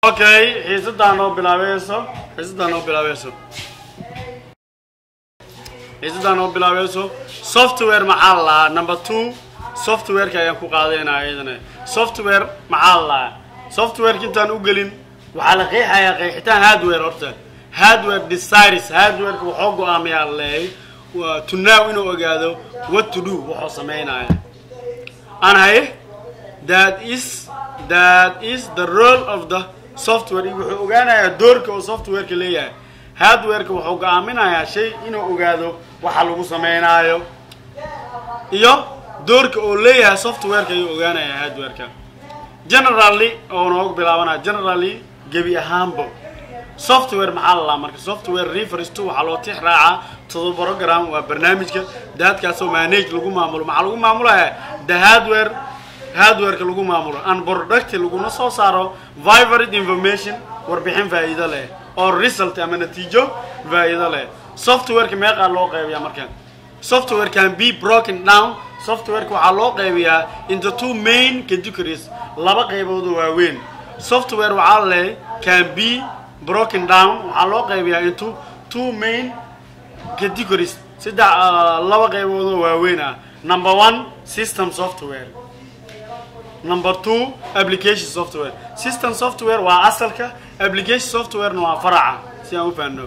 okay xiisadaan oo bilaabayso xiisadaan oo bilaabayso xiisadaan oo bilaabayso software maxaa la lahaa number two softwareka ayaan ku qaadaynaa iyadana software maxaa la lahaa softwareka intaan u gelin waxaa la qeexayaa qeexitaan hardware horta hardware desires hardwareka waxoo go-aamayaa leeyahay waa to now inuu ogaado what to do wuxuu sameynaya aan haye that is that is the role of the software wuxuu ogaanayaa doorka oo softwareka leeyahay hardwareka wuxuu go-aaminayaa shay inuu ogaado waxa lagu sameynaayo iyo doorka oo leeyahay softwareka ayuu ogaanayaa hardwareka generally oo noogu bilaabanaya generally gebi ahaanbo software maxaa la lahaa marka software refers to waxaa loo tix raacaa todo program waa barnaamijka daadkaasoo manage lagu maamulo maxaa lagu maamulaya the hardware hardwareka lagu maamulo and product laguna soo saaro vivarid information warbixin faa'iido leh oo result ama natiijo faa'iido leh softwareka meeqaa loo qaybiyaa marka software can be broken down softwareka waxaa loo qaybiyaa into two main categories laba qaybood oo waaweyn software waxaa leh can be broken down waxaa loo qaybiyaa into two main categories saddex laba qaybood oo waaweyn ah number one system software number two application software system software waa asalka application softwarena waa faraca si aan u fahanno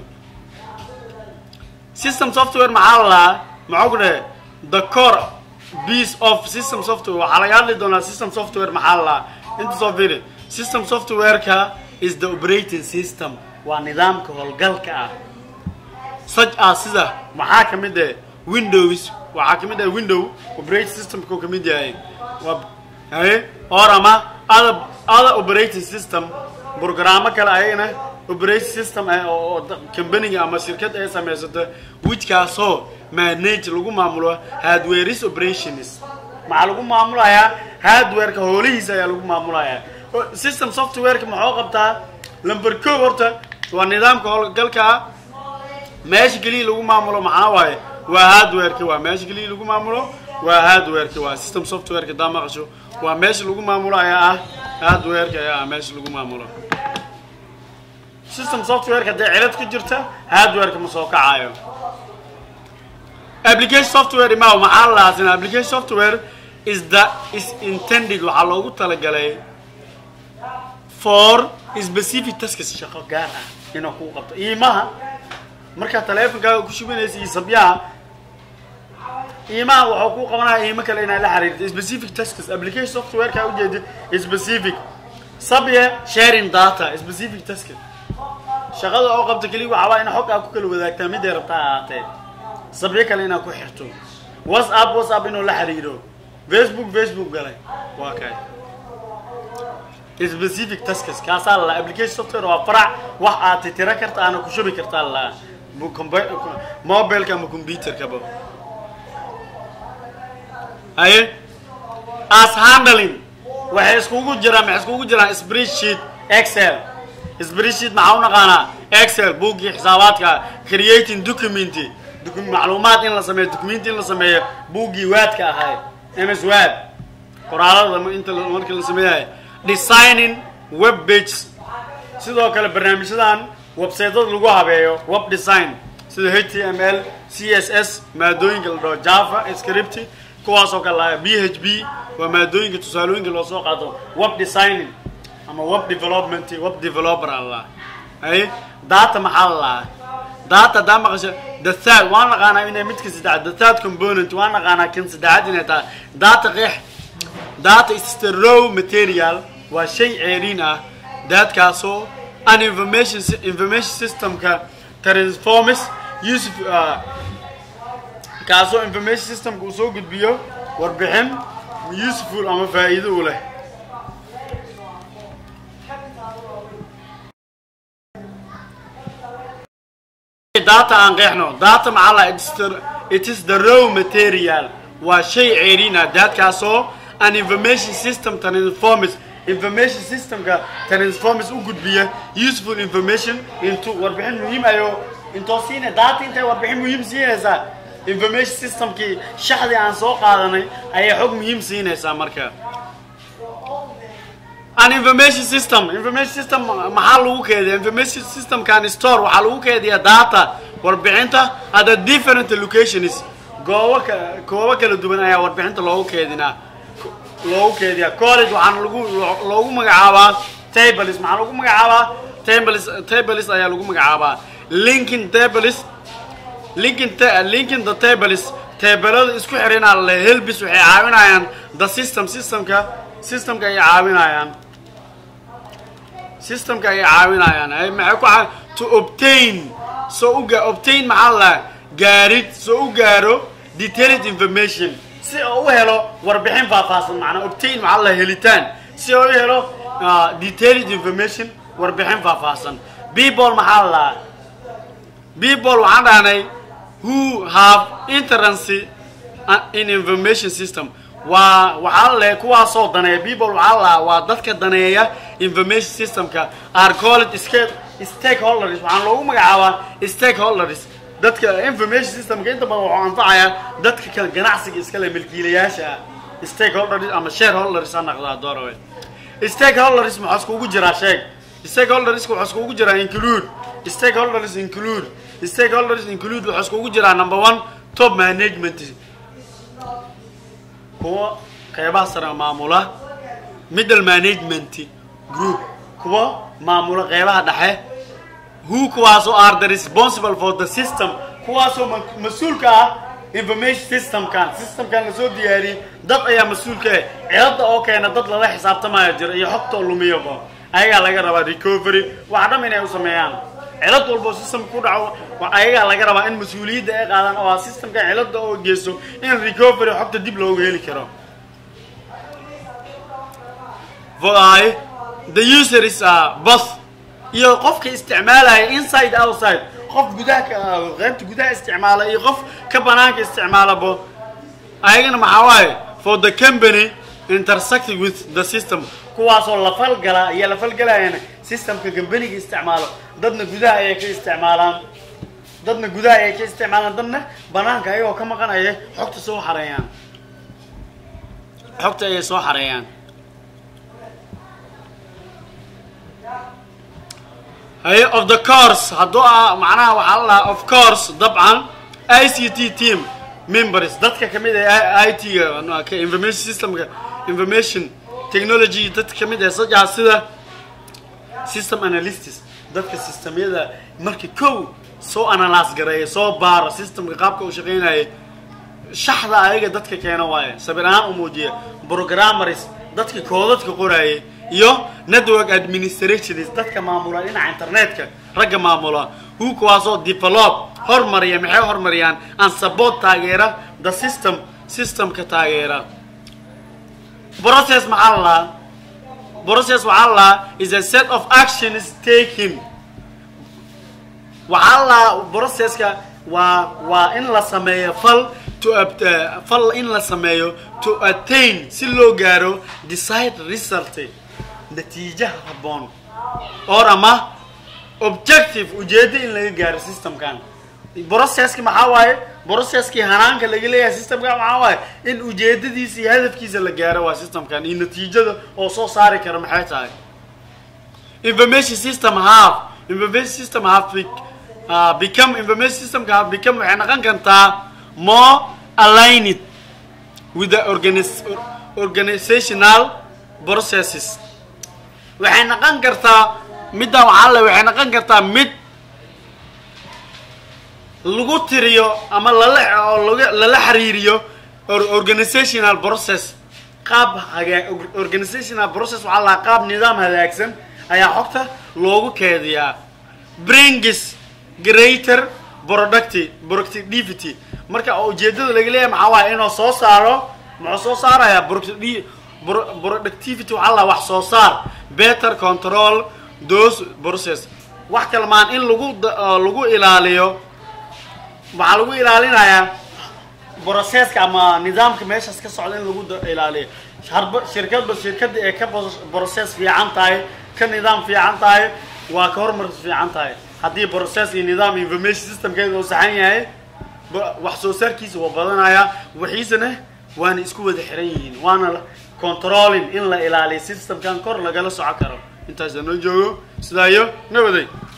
system software maxaa la lahaa maxaa ku dhahe the core piece of system software waxaa laga hadli doonaa system software maxaa la lahaa inta soo fiiri system softwareka is the operating system waa nidaamka howlgalka ah such as sida maxaa ka mid ah windows waxaa ka mid ah window operating systemka uu ka mid yahay waa haye or ama other other operating system programmo kale ayagana operating system ah oo companiga ama shirkad ay samaysato whichkaasoo manage lagu maamulo hardwareis operations maxaa lagu maamulayaa hardwareka hoolihiisa ayaa lagu maamulayaa system softwareka maxuu qabtaa number ko horta waa nidaamka howlgalka meesha keliya lagu maamulo maxaa waaye waa hardwareka waa meesha keliya lagu maamulo waa hardwareka waa system softwareka daa maqasho waa meesha lagu maamulo ayaa ah hardwareka ayaa ah meesha lagu maamulo system softwareka haddii cilad ku jirta hardwareka ma soo kacayo application software ima maxaa la lahaasina application software is the is intended waxaa loogu talagalay for specific tasks shaqo gaar ah inuu kuu qabto iimaha markaa taleefonkaaga ku shubinaysa iyo sabyaha iimaha waxuu kuu qabanaya iimo kale inaad la xiriirto specific tasks application softwareka ujeeda specific sabye sharing data specific task shaqada oo qabta keliya waxaa waa in xog aa ku kala wadaagtaa miday rabtaa ahaatee sabyo kale inaad ku xirto whatsapp whatsapp inuu la xiriiro facebook facebook galay waa kay specific tasks kaasaa la application software waa farac wax aad titira karta aana ku shubi kartaa la mobileka ama computerkaba haye as handling waxay iskugu jiraan maxay iskugu jiraan spreadsheet excel spreadsheet maxaa u naqaanaa excel buuggii xisaabaadka creating document macluumaad in la sameeyo document in la sameeyo buuggii waadka ahay ms wad qoraalada inta markii la sameeyahay designing web pages sidoo kale barnaamijyadan websaytada lagu habeeyo web design sida h t m l c s s maadooyinka la dhaho java script kuwaasoo kale laha b h b waa maadooyinka tusaalooyinka loo soo qaato web designing ama web development web developer alla ay data maxaa la lahaa data daa maqasha the third waan naqaanaa inay midka saddexaad the third component waan naqaanaa kan saddexaad inay tahay data qeex data is the raw material waa shay ceeriin ah daadkaasoo an information information systemka transforms usef kaasoo information systemka uu soo gudbiyo warbixin useful ama faa'iido u leh data aan qeexno data maxaa la it is the raw material waa shay ceeriin ah daadkaasoo an information system transforms information systemka transforms u gudbiya useful information into warbixin muhiim ayo intoo siina data intay warbixin muhiim siinaysaa information systemkii shaxdii aan soo qaadanay ayay xog muhiim siinaysaa marka an information system information system maxaa lagu keediya information systemkan store waxaa lagu keediya data warbixinta at a different locations goobo ka goobo kala duwan ayaa warbixinta loogu keedinaa loogu keediyaa college waxaana lagu loogu magacaabaa tables maxaa lagu magacaabaa tables tables ayaa lagu magacaabaa linking tables linking ta linking the tables teebelada isku xirinaa le helbis waxay caawinayaan the system systemka systemka ayay caawinayaan systemka ayay caawinayaan ay maxay ku caa to obtain soo u gaa obtain maxaa la gaarid soo u gaaro detailed information si oo u helo warbixin faahfaahsan macnaa obtain maxaa la helitaan si oo u helo detailed information warbixin faahfaahsan people maxaa la people waxaan dhahnay who have interest in information system waa waxaa le kuwaasoo daneeya people waxaa la waa dadka daneeya information systemka are called stakeholders waxaan loogu magacaabaa stakeholders dadka information systemka inta badan waxuu anfacayaa dadka kale ganacsiga iskale milkiilayaasha ah stakeholders ama shareholders ha naqdaa doorawe stakeholders maxaa iskugu jiraa sheeg stakeholderska waxaa iskugu jiraa include stakeholders include stakeholders include waxaa iskugu jiraa number one top management kuwa qeybaha sare maamula middle management group kuwa maamula qeybaha dhexe who kuwaasoo are the responsible for the system kuwaasoo mas-uulka ah information systemkan systemkan lasoo diyaariyey dad ayaa mas-uulka ah cilada oo keena dad lala xisaabtamaya jira iyo xogtoo lumiyaba ayagaa laga rabaa recovery waxa dham inay u sameeyaan cilad walbo system ku dhaco ayagaa laga rabaa in mas-uuliyadda ay qaadaan oo ah systemkan cilada oo geysto in recovery xogta dib loogu heli karo I, the user is uh, both iyo qofka isticmaalaya inside outside qof gudaha qaybta gudaha isticmaala iyo qof ka banaanka isticmaalabo ayagana maxaa waaye for the company intersecting with the system kuwaasoo la falgala iyo la falgalayana systemka companiga isticmaalo dadna gudaha ayay ka isticmaalaan dadna gudaha ayay ka isticmaalaan dadna banaanka ayagoo ka maqan ayay xogta soo xareeyaan xogta ayay soo xareeyaan haye of the course hadduu ah macnaha waxaa la lahaa of course dabcan i c t team members dadka kamid ah i t ga information systemka information technology dadka kamid ah sajaa sida system analysts dadka systemyada marka kow soo analyse gareeya soo baara systemka qaabka uu shaqeynaya shaxda ayaga dadka keena waaye sabir ahaan u muujiya programmers dadka koodadka qoraayay iyo network administrationist dadka maamula dhinaca internetka ragga maamula hu kuwaasoo develop hormariya maxay hormariyaan and support taageera the system systemka taageera process maxaa la lahaa process waxaa la lahaa is a set of actions taken waxaa la lahaa processka waa waa in la sameeyo fal to fal in la sameeyo to attain si loo gaaro decide result natiijaha habboon or ama objective ujeeddo in laga gaaro systemkan processki maxaa waaye processkii hanaanka laga leeyahay systemkan maxaa waaye in ujeedadiisa iyo hadafkiisa la gaaro waa systemkan iyo natiijada oo soo saari kara maxay tahay information system have information system have uh, become information systemka have become waxay noqon kartaa more aligned with the organis organizational processes waxay noqon kartaa middan waxaa le waxay noqon kartaa mid lagu tiriyo ama lala oo laga lala xiriiriyo organizational process qaab hagaa organizational process waxaa lahaa qaab nidaam hagaagsan ayaa xogta loogu keediyaa brings greater producti productivity marka ujeedada laga leeyahay maxaa waaya inuu soo saaro muxuu soo saarayaa productivity waxaa lahaa wax soo saar better control those process wax kalmaan in lagu lagu ilaaliyo waxaa lagu ilaalinayaa processka ama nidaamka meeshaas ka socda in lagu ilaaliyo harba shirkadba shirkada ee ka process fiican tahay ka nidaam fiican tahay waa ka hormar fiican tahay haddii process iyo nidaam information systemkeeda uu saxan yahay wax soo saarkiisa waa badanayaa waxiisana waana isku wada xiran yihiin waana controlling in la ilaaliyo systemkan kor lagala soco karo intaasa noo joogo sidaa iyo nabaday